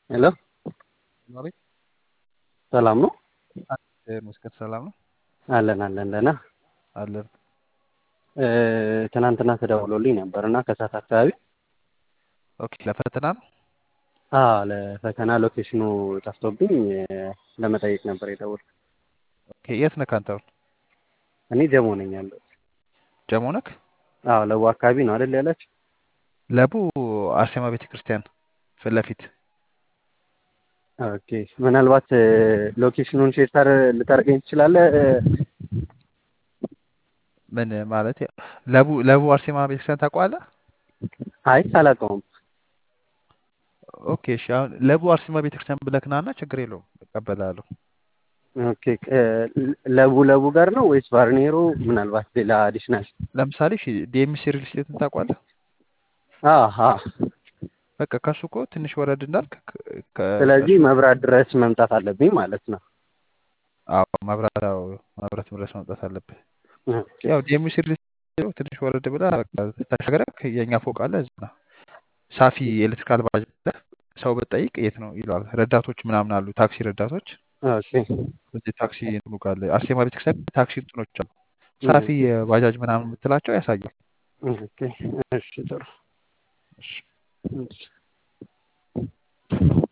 ሄሎ አቤት ሰላም ነው? መስከት ሰላም ነው አለን አለን ደህና አለን። እ፣ ትናንትና ተደውሎልኝ ነበር እና ከሰዓት አካባቢ ኦኬ ለፈተና ነው። አ ለፈተና ሎኬሽኑ ጠፍቶብኝ እ፣ ለመጠየቅ ነበር የደወልኩት። ኦኬ የት ነህ አንተ? አሁን እኔ ጀሞ ነኝ ያለሁት። ጀሞ ነህ? አዎ ለቡ አካባቢ ነው አይደል ያላችሁ? ለቡ አርሴማ ቤተክርስቲያን ፊት ለፊት ኦኬ ምናልባት እ፣ ሎኬሽኑን ሼር ታር ልታደርገኝ ትችላለህ? እ፣ ምን ማለት ለቡ ለቡ አርሴማ ቤተክርስቲያን ታውቀዋለህ? አይ አላውቀውም። ኦኬ እሺ። አሁን ለቡ አርሴማ ቤተክርስቲያን ብለህ ና እና ችግር የለውም እቀበላለሁ። ኦኬ እ፣ ለቡ ለቡ ጋር ነው ወይስ ባርኔሮ? ምናልባት ሌላ አዲሽናል? ለምሳሌ እሺ ዲኤምሲ ሪል ስቴትን ታውቀዋለህ? አሃ በቃ ከሱ እኮ ትንሽ ወረድ እንዳልክ ከ- ከ- ስለዚህ ከሱ መብራት ድረስ መምጣት አለብኝ ማለት ነው። አዎ መብራት አዎ መብራት ድረስ መምጣት አለብህ። ኦኬ ያው ዲኤምሲ ሪል ስቴት ትንሽ ወረድ ብለህ በቃ ተሻገረህ የእኛ ፎቅ አለ እዛ ነው። ሳፊ ኤሌክትሪካል ባጅ ብለህ ሰው ብትጠይቅ የት ነው ይለዋል። ረዳቶች ምናምን አሉ፣ ታክሲ ረዳቶች ኦኬ እዚህ ታክሲ እንትኑ ጋር አለ። አርሴማ ቤተክርስቲያን ታክሲ እንትኖች አሉ። ሳፊ ባጃጅ ምናምን የምትላቸው ያሳያል። ኦኬ እሺ ጥሩ እሺ። እሺ